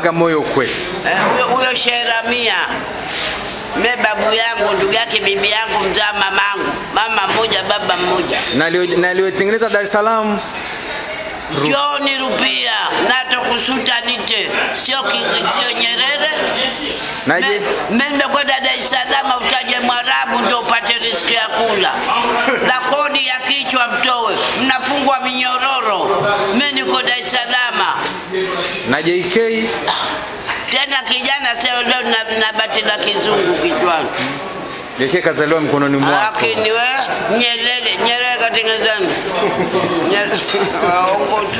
mpaka moyo kweli. Eh, huyo huyo Sheramia me babu yangu ndugu yake bibi yangu mzaa mamangu, mama mmoja baba mmoja. Na alio- na aliyotengeneza Dar es Salaam John Rupia nato kusuta nite sio ki- sio Nyerere. naje Mimi nimekwenda Dar es Salaam, utaje Mwarabu ndio upate riski ya kula na kodi ya kichwa mtowe, mnafungwa minyororo. Mimi niko Dar es Salaam na JK tena, kijana sasa leo na, na bati la kizungu kichwani. JK kazaliwa mkononi mwako. Lakini we Nyerere, Nyerere katengenezana Nyerere- waongo tu.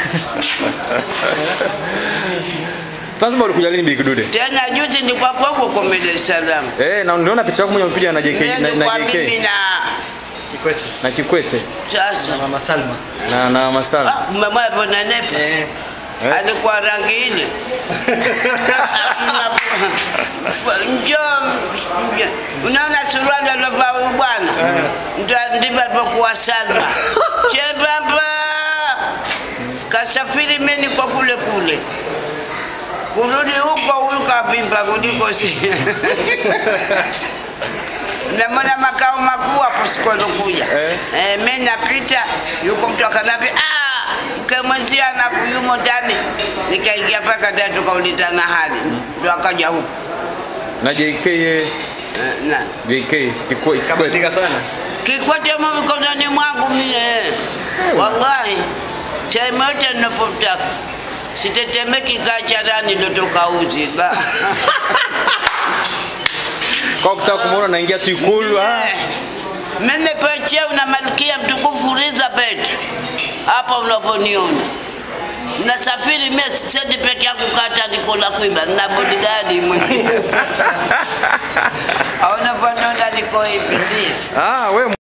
Zanzibar ulikuja lini Bi Kidude? Tena juzi nilikuwa kwako kwa Dar es Salaam, Eh, na niliona picha yako moja umepiga na JK na, na nilikuwa mimi JK na Kikwete na Kikwete sasa Mama Salma. na na Masala. Ah, mmemwona hapo na nepa Eh. Eh? alikuwa rangi ile njoo nje. unaona suruali aliovaa huyu bwana Ndio- ndivyo alivyokuwa Salma chembamba kasafiri meni kwa kule kule kurudi huko huyu kavimba kuliko si namona makao makuu hapo siku alokuja Eh. eh, mi napita yuko mtu akanambia "Ah, mke mwenzia anakuyumo ndani nikaingia paka ndani tukaulizana hali ndo akaja huku Na JK eh, eh, na JK Kikwe- Kikwete. Kabadilika sana. kikwete mo mikononi mwangu mie wallahi time yote ninapotaka sitetemeki kacharani lotoka uzi ba Kwa kutaka kumuona naingia tu ikulu ah. mimi pecheu na malkia mtukufu Elizabeth hapa unaponiona nasafiri mimi siendi peke yangu kata niko la kuiba na bodyguard mwenyewe au unaponiona niko hivi ndio Ah, wewe